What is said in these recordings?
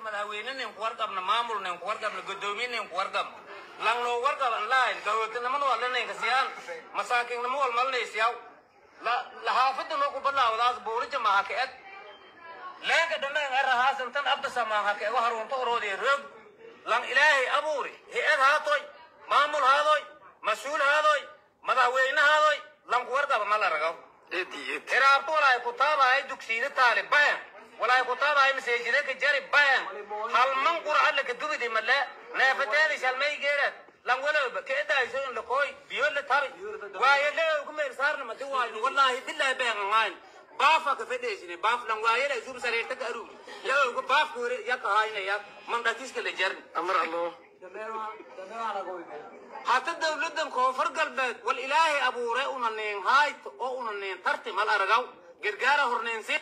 madaxweyne nin ku warqabna maamul nin ku warqabna gudoomiye nin ku warqab lang loo warqaban lahayn gawootinimada waa lanayka siyaan masaakiinnimo wal malinaysiyaw lahaafada noo ku balaawdaas buurija maha ka ed leenka dhameen arahaasan tan abdasamaha ka ego harunta oroodiya roog lang ilaahay abuuri he-ad haatoy maamul haadoy mas-uul haadoy madaxweyne haadoy lang ku warqaba ma la ragaw hiraabto walaay ku taabahay dugsiida taali bayan walaay ku taabahay maseejida ka jari bayan halman qur'an laka dubidi male neefateedi shalmay geerad lan walowba ka edayso in lakooy biyo la tabi waaye leew ku meel saarna madi waayo wallaahi billahi bayan angaan baafa ka fedheysine baaf lan waayela isub sareerta ka aruuri leew ku baafka hore yaka haynaya mandhatiska la jarni amar allo hata dawladan koonfur galbeed wal ilaahay abuure una neen haayt oo una neen tarti mal aragaw gargaara horneensi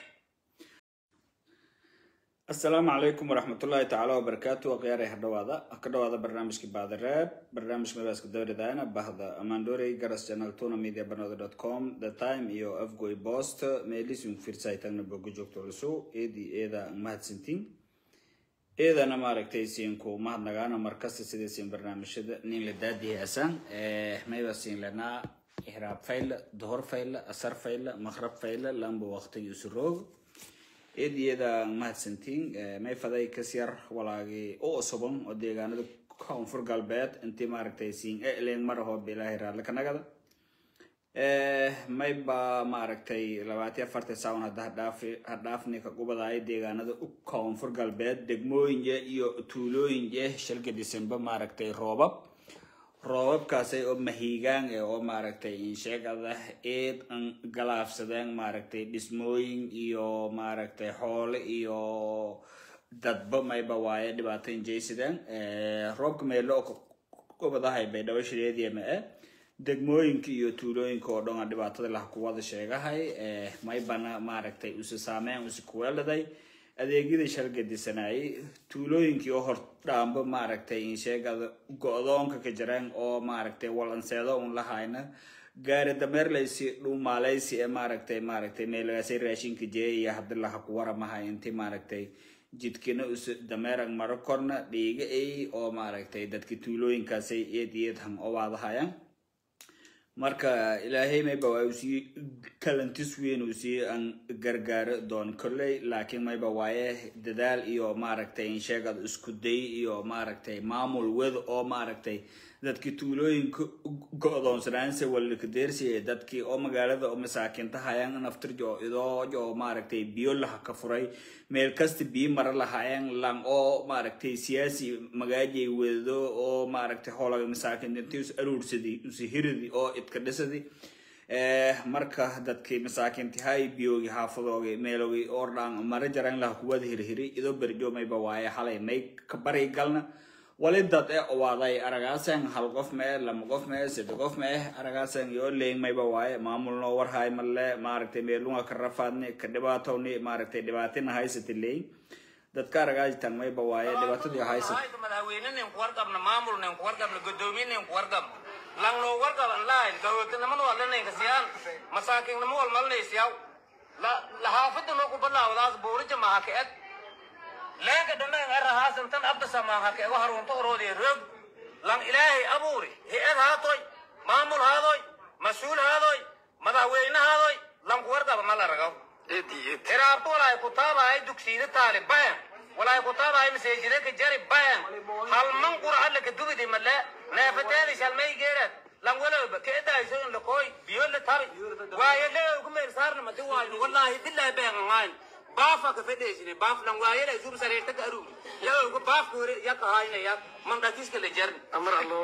asalaamu calaykum waraxmatullaahi tacaala wabarakaatu akhyaarey ha dhawaada ha ka dhawaada barnaamijka baadareeb barnaamijka mabaaska dawladana bahda amandorey garas channel tuna media banada dot com the time iyo afgoy post meelisin firsaytagna boga joogto lusu eedii eeda mahadsantiin eedana maaragtay siinku mahadnagaana markasta sidaysin barnaamijyada nin la daadiyaasaan mayba siin lanaa ihraab fayla duhor fayla asar fayla maqrab fayla lamba waqtigi isu roog eediyada mahadsantiin may faday kas yar walaagii u osoban oo deegaanada koonfur galbeed intii maaragtay siin elen maraho bilaahi raadla kanagada mayba maaragtay labaatiyo afartan saawan hadda hadhaafi hadhaafni ka gubadaay deegaanada u koonfur galbeed degmooyinje iyo tuulooyinje shalka disembe maaragtay roobab roobabkaasay oo mahiigaan ee oo maaragtay insheegada eed an galaafsadeen maaragtay dhismooyin iyo maaragtay xoole iyo dadba mayba waaye dhibaato injaysadeen roobka meelo oo gobadahay bay dhawashadeediya ma e degmooyinka iyo tuulooyinka oo dhan a dhibaatada lah kuwada sheegahay maybana maaragtay use saameyn use kuweeladay adeegyadii shalgadisanayay tuulooyinkii oo hordhaamba maaragtay insheegada go-doonka ka jireen oo maaragtay walanseedo un lahayna gaari dameerlaysi dhumaaleysi ee maaragtay maaragtay meelagaasay raashinka jeeyaya haddi laha ku waramahay intii maaragtay jidkina us dameerag maro korna dhiiga ay oo maaragtay dadka tuulooyinkaasay eed eed han owaadahayaan marka ilaahay mayba waa usii kalantis weyn uu sii aan gargaaro doon kolley laakiin mayba waaye dadaal iyo maaragtay insheegad isku day iyo maaragtay maamul wed oo maaragtay dadkii tuulooyinka go-doonsanaanse walikadeersiye dadkii oo magaalada oo masaakinta hayaan naftirjo idoojo oo maaragtay biyo laha ka furay meel kasta biyo mara lahaayeen lang oo maaragtay siyaasi magaajay wedo oo maaragtay hoolaga masaakinta intii us aruursadi usihiridi oo idka dhisadi marka dadkii masaakinti hay biyoogi xaafadoogi meeloogi ordhaan mara jaran laha kuwada hirhiri idoo berjo mayba waaye xalay may ka bari galna wali dad e owaaday aragaasan hal qof mee lama qof mee sadde qof mee aragaasan yoo leyn mayba waaye maamul noo warhay male maaragtay meelunga ka rafaadni ka dhibaatowni maaragtay dhibaatina haysati leyn dadka aragaajitan mayba waaye dhibaatadii haysat madaxweyne nin ku warqabna maamul nin ku warqabna gudoomiye nin ku warqab lang loo warqaban lahayn gawootinimada waa lanayka siyaan masaakiinnimo wal malinaysiyaw lahaafada noo ku balaawdaas buurija maha ka ed leenka dhameen arahaasan tan abdasamaha ka ego harunta oroodiya roog lang ilaahay abuuri he-ad haatoy maamul haadoy mas-uul haadoy madaxweyne haadoy lang ku warqaba ma la ragaw hiraabto walaay ku taabahay dugsiida taali bayan walaay ku taabahay maseejida ka jari bayan halman qur'an laka dubidi male neefateedi shalmay geerad lan walowba ka edayso in lakooy biyo la tabi waaye leew ku meel saarna madi waayo wallaahi billahi bayan angaan baafa ka fedheysine baaf lan waayela isub sareerta ka aruuri leew ku baafka hore yaka haynaya mandhatiska la jarni amar allo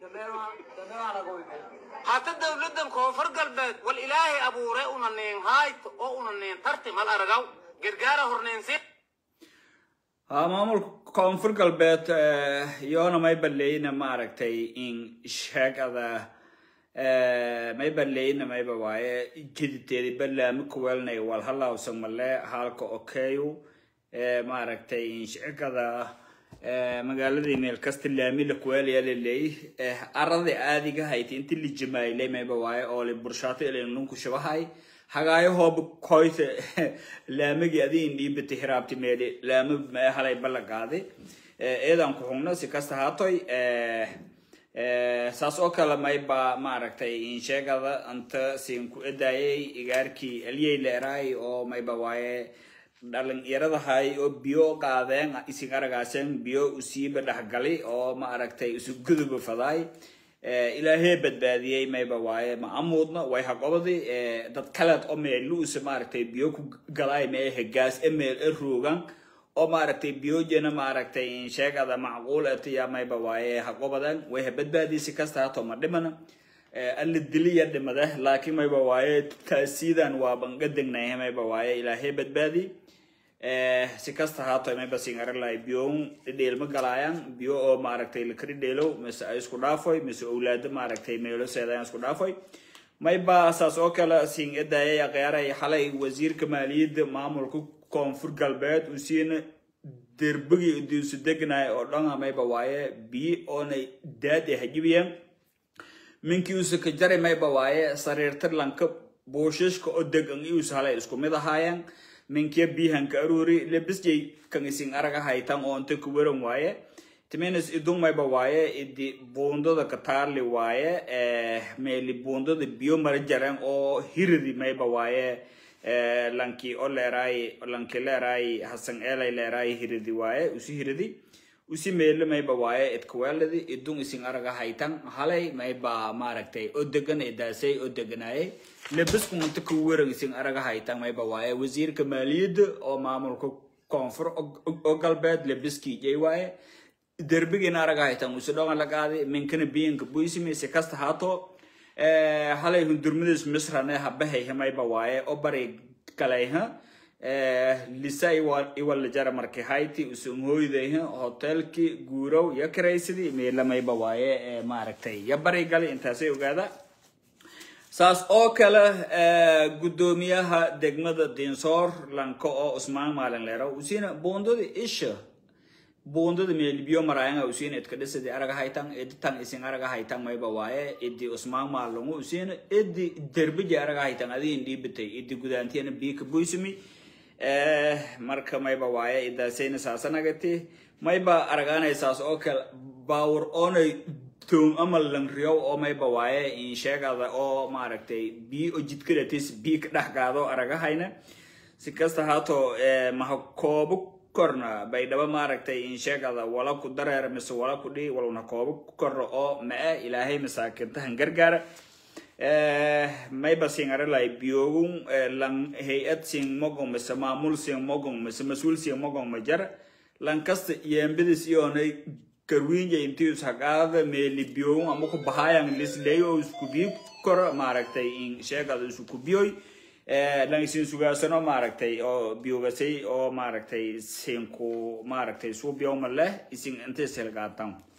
hata dawladan koonfur galbeed wal ilaahay abuure una neen haayt oo una neen tarti mal aragaw gargaara horneensi ha maamulka koonfur galbeed iyoona may baleyna maaragtay in sheegada may baleyna mayba waaye jiditeedi balaami kuweelnay wal halawsan male halka okeyu maaragtay in sheegada magaaladii meel kasta laami la kuweelaya laleey aradii aadiga hayti inti la jamaayilay mayba waaye oo li burshaato ilanunku shabahay hagaayo hoob koyte laamagi adiin dhiibata hiraabti meeli laama ma halay balla qaaday eedan ku xugno si kasta haatoy saas oo kale mayba maaragtay insheegada anta siin ku edaayay igaarkii aliyey leeraay oo mayba waaye dhalinyaradahay oo biyo qaadeen isin aragaaseen biyo usiiba dhexgali oo maaragtay isu guduba fadaay ilaahee badbaadiyey mayba waaye ma amuudna way haqobadi dad kaleed oo meeluusa maaragtay biyo ku galaay mee hegaas e meel e roogan oo maaragtay biyojena maaragtay insheegada macquul etiya mayba waaye haqobadan way ha badbaadiysi kasta hato ma dhimana alla diliya dhimada laakiin mayba waaye taasiidan waa bangadegnay mayba waaye ilaahee badbaadi si kasta haato mayba singaralay biyoon dhidheelma galaayaan biyo oo maaragtay lakari dheelow mise ay isku dhaafoy mise owlaado maaragtay meelo seedayaan isku dhaafoy mayba saas oo kale sin edaayay aqyaaray xalay wasiirka maaliyadda maamulka koonfur galbeed uu siina derbigi diisu degnay oo dhan mayba waaye biyo oonay daad e hajibiyeen minkii usa ka jari mayba waaye sariirta lanka buushishka oo degan ius halay isku mid ahaayeen minkiya bihanka aruri lebisjay kan isin araga haytan oo inta ku weran waaye timinas idung mayba waaye idi buundada kataarli waaye meeli buundada biyo mara jaren oo hiridi mayba waaye lanki o leeraay lanki leeraay hasan eelay leeraay hiridi waaye usi hiridi usi meelo mayba waaye idkaweeladi idung isin araga haytan halay mayba maaragtay oo degan idaasay oo deganaayay lebisku inta ku weran isin araga haytan mayba waaye wasiirka maaliyadda oo maamulka koonfur oo galbeed lebiskii jay waaye derbigina araga haytan usi dhonga la qaaday minkana biyanka buysimi si kasta haato halay hundurmadis misrane habahay mayba waaye oo bari galayha lisa iwala jara marki hayti usunhoydayha hotelki guurow ya karaysidi meela mayba waaye maaragtay ya bari gali intaasay ogaada saas oo kale guddoomiyaha degmada dinsoor lanka oo usmaan maalin leero usina buundada isha buundada meelbiyo maraayanga usina idka dhisadi araga haytan editan isin araga haytan mayba waaye idi usmaan maalungu usina idi derbiji araga haytan adiin dhiibatay idi gudaantiyana biika buysumi marka mayba waaye idaasayna saasanagati mayba aragaanaysaas oo kale baawur oonay toom ama langriyow oo mayba waaye insheegada oo maaragtay bii oo jidkadatis bii ka dhex gaado aragahayna si kasta haato maha koobo korna baydhabo maaragtay insheegada wala ku dareer mise wala ku dhihi walna koobo korna oo ma-e ilaahay masaakintahan gargaara mayba singaralay biyoogun lan hay-ad sin mogong mise maamul sin mogong mise mas-uul sin mogong ma jara lan kasta yeembadis iyoonay karwiinja intius haqaada meeli biyoogun ama ku bahaayan lisley oo isku biyo koro maaragtay in sheegada isku biyoy lan isin sugaasano maaragtay oo biyogasay oo maaragtay sinku maaragtay suubiyowma leh isin inta isilgaatan